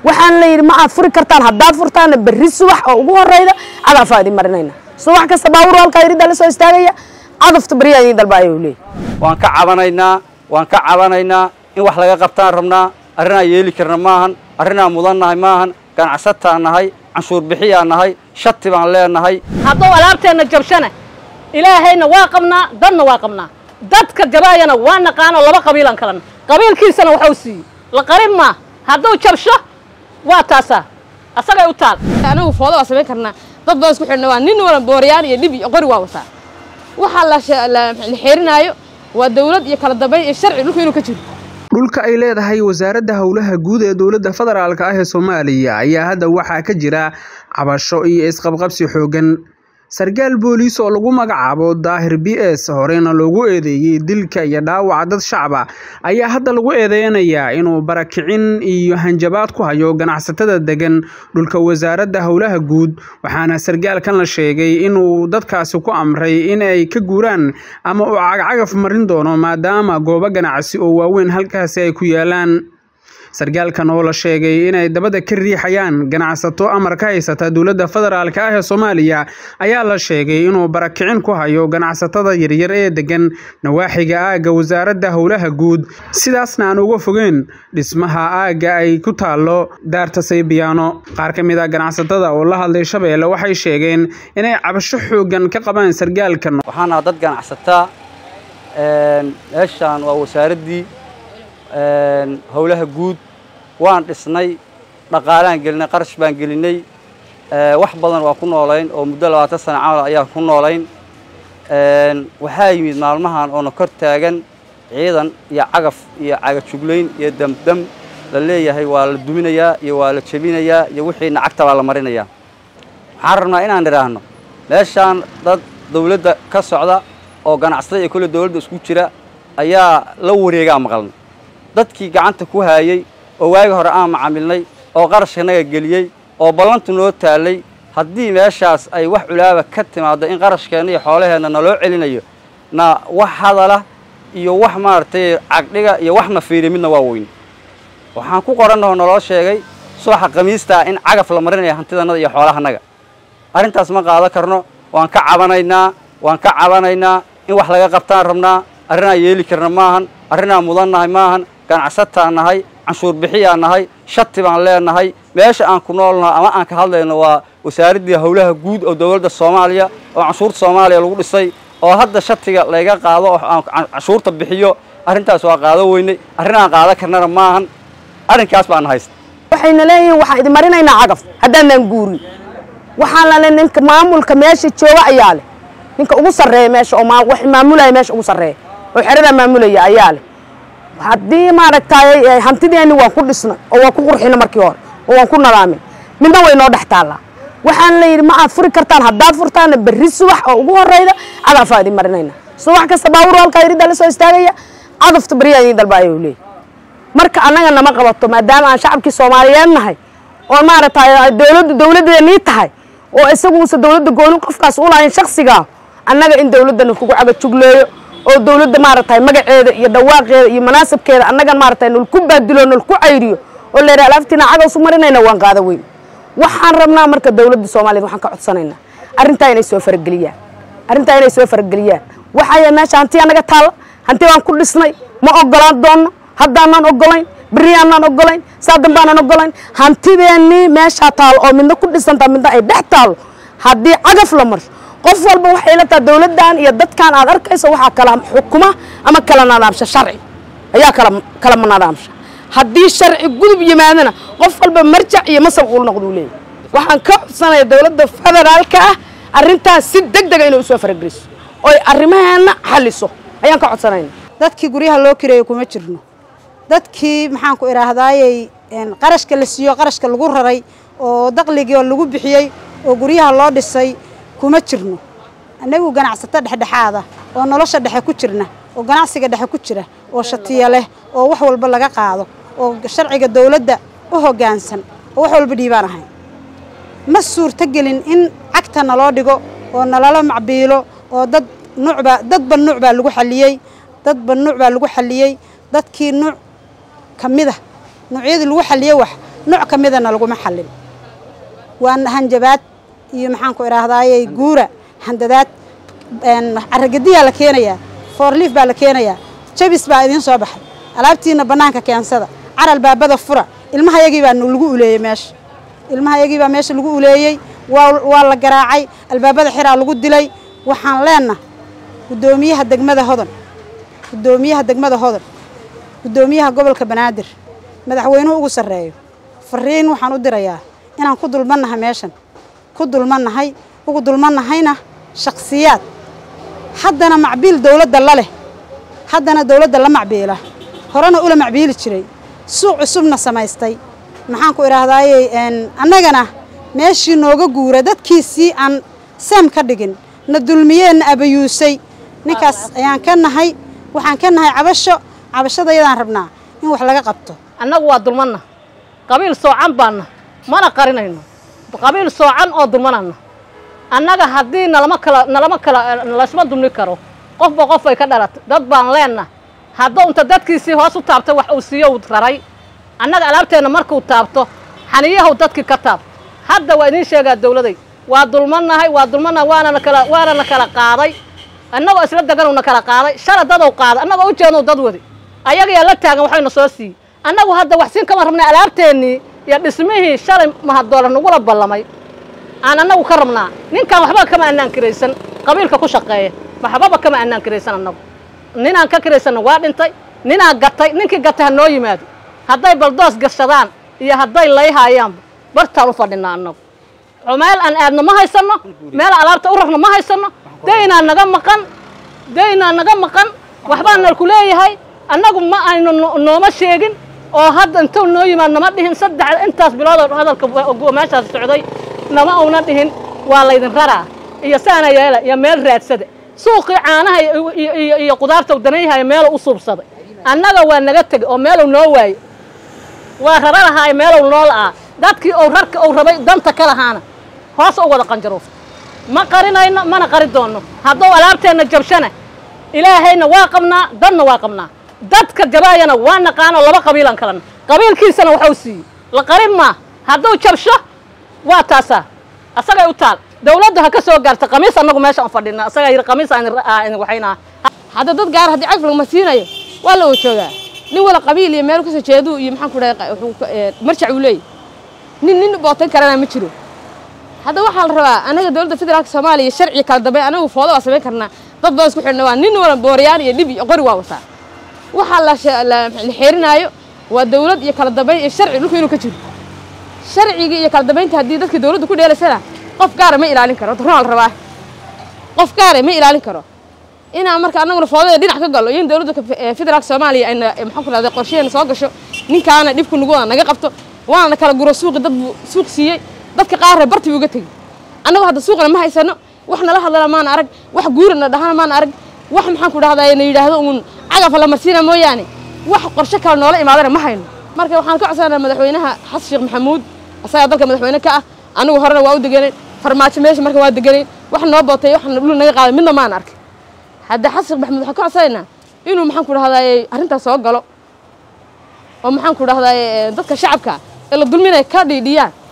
waxaan la yidhi ma aad furi kartaan haddaad furtaana berri subax oo ugu horeyda cagafaa idin marinayna subax kasta baawur halkaa iriddaa la soo istaagaya cadafta berriyaa idin dalba ayuu leeyahy waan ka cabanaynaa waan ka cabanaynaa in wax laga qabtaan rabnaa arrinaan yeeli karna maahan arrinaan mudannahay maahan ganacsataan nahay canshuur bixiyaa nahay shati baan leenahay hadduu alaabteenna jabshana ilaahayna waa qabnaa dadna waa qabnaa dadka jabaayana waa naqaanoo laba qabiilan kalena qabiilkiisana waxuu siiyey la qarin maa hadduu jabsho waa taasaa asagay u taal anagu foodo waa samayn karnaa dad badan isku xidhna waa nin wala booriyaan iyo dhib iyo qori waa wataa waxaa la la xeerinaayo waa dawlad iyo kala dambayn iyo sharci dhulku inuu ka jiro dhulka ay leedahay wasaaradda howlaha guud ee dowladda federaalk ah ee soomaaliya ayaa hadda waxaa ka jira cabasho iyo isqabqabsi xooggan sarkaal booliis oo lagu magacaabo daahir b s horeyna loogu eedeeyey dilka iyo dhaawaca dad shacaba ayaa hadda lagu eedeynayaa inuu barakicin iyo hanjabaad ku hayo ganacsatada degan dhulka wasaaradda howlaha guud waxaana sarkaalkan la sheegay inuu dadkaasi ku amray in ay ka guuraan ama uu cagcagaf marin doono maadaama goobo ganacsi oo waaweyn halkaasi ay ku yaalaan sarkaalkan oo la sheegay inay dabada ka riixayaan ganacsato amar ka haysata dowladda federaalk ah ee soomaaliya ayaa la sheegay inuu barakicin ku hayo ganacsatada yaryar ee degan nawaaxiga aagga wasaaradda howlaha guud sidaasna aan uga fogeen dhismaha aagga ay ku taallo daarta saybiyaano qaar ka mid a ganacsatada oo la hadlay shabeelle waxay sheegeen inay cabasho xooggan ka qabaan sarkaalkan waxaana dad ganacsataa meeshaan waa wasaaraddii howlaha guud waan dhisnay dhaqaalaan gelinay qarash baan gelinay wax badan waa ku noolayn oo muddo labaatan sana camal ayaan ku noolayn waxaa yimid maalmahan oona kor taagan ciidan iyo cagaf iyo cagajuglayn iyo damdam la leeyahay waa la duminayaa iyo waa la jebinayaa iyo wixiina cagta baa la marinayaa waxaan rabnaa inaan idhaahno meeshaan dad dawladda ka socda oo ganacsatada iyo kolle dawladda isku jira ayaa la wareegaa maqalna dadkii gacanta ku haayey oo waagi hore aan macaamilnay oo qarashkanaga geliyey oo ballantu noo taallay haddii meeshaas ay wax culaaba ka timaaddo in qarashkeenna iyo xoolaheenna naloo celinayo na wax hadala iyo wax maaragtay cagdhiga iyo wax na fiiriya midna waa weyn waxaan ku qorannahoo naloo sheegay subaxa khamiistaa in cagaf la marinaya hantidannada iyo xoolahanaga arrintaas ma qaado karno waan ka cabanaynaa waan ka cabanaynaa in wax laga qabtaan rabnaa arrinaan yeeli karna maahan arrinaan mudannahay maahan ganacsataan nahay canshuur bixiyaa nahay shati baan leenahay meesha aan ku noolnaho ama aan ka hadlayno waa wasaaraddii howlaha guud oo dowladda soomaaliya oo canshuurta soomaaliya lagu dhisay oo hadda shatiga layga qaado oo aan canshuurta bixiyo arrintaas waa qaado weynay arrin aan qaado karnana maahan arrinkaas baana haysta waxayna leeyihiin waxaan idin marinaynaa cagaf haddaanaan guurin waxaan lale ninka maamulka meesha jooga ayaa leh ninka ugu sarreeya meesha oo wax maamulaya meesha ugu sarreeya oo xeradaa maamulaya ayaa leh haddii maaragtay hantideenni waan ku dhisnay oo waan ku qurxina markii hore oo waan ku nadaamin midna way noo dhex taallaa waxaan la yidhi ma aad furi kartaan haddaad furtaana berri subax oo ugu horeyda cagafaa idin marinayna subax kasta baawur halkaa iriddaa la soo istaagaya cadafta berriyaa idin dalba ayuu leeyahy marka annaga nama qabato maadaama aan shacabkii soomaaliyeed nahay oo maaragtay dowladdu dowladdeennii tahay oo isaguusa dowladda goonin qofkaas u lahayn shaksigaa annaga in dowladdana kugu cagajugleeyo oo dawladda maaragtay magaceeda iyo dhawaaqeeda iyo manaasabkeeda annagan maaragtay nolku baadilo nolku cayriyo oo la yidhaha alaaftiina cagaw su marinayna waan qaada weyn waxaan rabnaa marka dawladda soomaaliyed waxaan ka codsanaynaa arrintaa inay soo farageliyaan arrintaa inay soo farageliyaan waxaaya meesha hanti annaga taalla hanti baan ku dhisnay ma ogolaan doonno haddaanaan ogolayn beriyaanaan ogolayn saa dambaanaan ogolayn hantideennii meeshaa taalo oo midna ku dhisantaa midna ay dhex taalo haddii cagaf la marsho qof walba waxay la taha dawladdan iyo dadkan aad arkayso waxaa kala xukuma ama kala nadaamsha sharci ayaa kala kala nadaamsha haddii sharci gudub yimaadana qof walba marjac iyo masal uu noqduu leeyahy waxaan ka codsanaya dawladda federaalka ah arrintaas si deg dega inay usoo farageliso oy arrimaheena xalliso ayaan ka codsanayna dadkii guryaha loo kireeyo kuma jirno dadkii maxaan ku idhaahdaayey qarashka la siiyo qarashka lagu raray oo daqligii lagu bixiyey oo guryaha loo dhisay kuma jirno annagu ganacsato dhexdhexaada oo nolosha dhexe ku jirna oo ganacsiga dhexe ku jira oo shatiya leh oo wax walba laga qaado oo sharciga dawladda u hoggaansan oo wax walba dhiibaan ahayn ma suurtogelin in cagta naloo dhigo oo nalala macbiilo oo dad nuucbaa dadba nuuc baa lagu xalliyey dadba nuuc baa lagu xalliyey dadkii nuuc ka mid a nuucyadii lagu xalliyey wax nooc ka midana laguma xallin waa hanjabaad iyo maxaan ku idhaahdaaye guura handadaad caragadiyaa la keenayaa foorliif baa la keenayaa jabis baa idiin soo baxay alaabtiina bannaanka keensada caral baabada fura ilmahayagii baa lagu uleeyey meesha ilmahayagii baa meesha lagu uleeyey waa la garaacay albaabada xiraa lagu dilay waxaan leenna guddoomiyaha degmada hodan guddoomiyaha degmada hodan guddoomiyaha gobolka banaadir madaxweynuhu ugu sarreeyo fariin waxaan u dirayaa inaan ku dulmannahay meeshan ku dulmannahay ugu dulmannahayna shakhsiyaad haddana macbiil dowladda la leh haddana dowladda la macbiila horena ula macbiili jiray suuq cusubna samaystay maxaan ku idhaahdaaye annagana meeshii nooga guura dadkiisii aan seem ka dhigin na dulmiyeenna abayuusay ninkaas ayaan ka nahay waxaan ka nahay cabasho cabashadayadaan rabnaa in wax laga qabto annagu waa dulmanna qabiil soocan baanna mana qarinayno qabiil soocan oo dulmanana annaga haddii nalama kala nalama kala laysma dulmi karo qofba qof ay ka dhalatay dad baan leenna hadduu inta dadkiisii hoos u taabtay wax uu siiyo uu raray annaga alaabteenna markuu taabto xaniyahu dadkii ka taab hadda waa idiin sheegaa dawladay waa dulmannahay waa dulmannahay waanana kala waanana kala qaaday annagoo isla deganuu na kala qaaday shala dadow qaaday annagoo u jeednou dad wadi ayagayaa la taagan waxayna soo siiyey annagu hadda wax siin kama rabnay alaabteennii iyo dhismihii shalay mahadoola nagula ballamay aan annagu ka rabnaa ninkaan waxba kama annaan kiraysan qabiilka ku shaqeeya waxbaba kama annaan kiraysan annagu ninaan ka kiraysanna waa dhintay ninaan gatay ninkii gatay ha noo yimaado hadday baldoos gashadaan iyo hadday layhaayaanba bartaan u fadhinaa annagu meel aan aadno ma haysanno meel alaabta u rarno ma haysanno daynaa naga maqan daynaa naga maqan waxbaa nalku leeyahay annagu ma aynu nooma sheegin oo hadda intuu noo yimaad nama dhihin saddex intaas biloodoo hadalka meeshaas socday nama una dhihin waa laydin raraa iyo saana yeela iyo meel raadsada suuqii caanaha iyo qudaarta danayhaya meeluu u suubsaday annaga waa naga tegey oo meeluu noo waayey waa rara lahaay meelow noo la'aa dadkii ou rarka ou rabay danta ka lahaana hoos u wada qanjaruufta ma qarinayno mana qari doonno hadduu alaabteenna jabshana ilaahayna waa qabnaa dadna waa qabnaa dadka jabaayana waa naqaanoo laba qabiilan kalena qabiilkiisana waxuu siiyey la qarin maa hadduu jabsho waa taasaa asagay u taal dawladda ha ka soo gaarta qamiis annagu meesha aan fadhina asagaa yidhi qamiis aan waxaynaa hadda dad gaar haddii cagf laguma siinayo waa la joogaa nin wala qabiil iyo meel kasoo jeedu iyo maxaan ku dhahay marjac uu leeyahy nin nin bootan karana ma jiro hadda waxaa la rabaa anaga dowladda federaalka soomaaliya sharciga kala dambeyn anagu foodo waa samayn karnaa dad badan isku xidhna waa nin wala booriyaan iyo dhib iyo qori waa wataa waxaa la la xeerinaayo waa dawlad iyo kala dambeyn iyo sharci dhulka inuu ka jiro sharciga iyo kala dambeynta haddii dadka dawladda ku dheelaysana qof gaara ma ilaalin karo runaa la rabaa qof gaara ma ilaalin karo inaan marka annaguna foodada dhinac ka gallo iyo in dawladda federaalka soomaaliya ayna maxaan ku dhahday qorsheena soo gasho ninkaana dhibku nagu wada naga qabto waana kala guro suuqi dad buu suuq siiyey dadka qaarre barti buu uga tegey annagu hadda suuqna ma haysano wax nala hadlana maana arag wax guurana dhahana maana arag wax maxaan ku dhahday na yidhaahdo uun cagafa la marsiina mooyaane wax qorshe kale noola imaadana ma hayno marka waxaan ka codsanaa madaxweynaha xasan sheekh maxamuud asagaa dalka madaxweyne ka ah anigu horena waa u deganay farmaajo meesha marka waa deganay wax noo bootay wax dhul naga qaaday midna maan arkin hadda xasan sheekh maxamuud waxaan ka codsanaynaa inuu maxaan ku dhahday arrintaas soo galo oo maxaan ku dhahday dadka shacabka ee la dulminaya ka dhiidhiyaan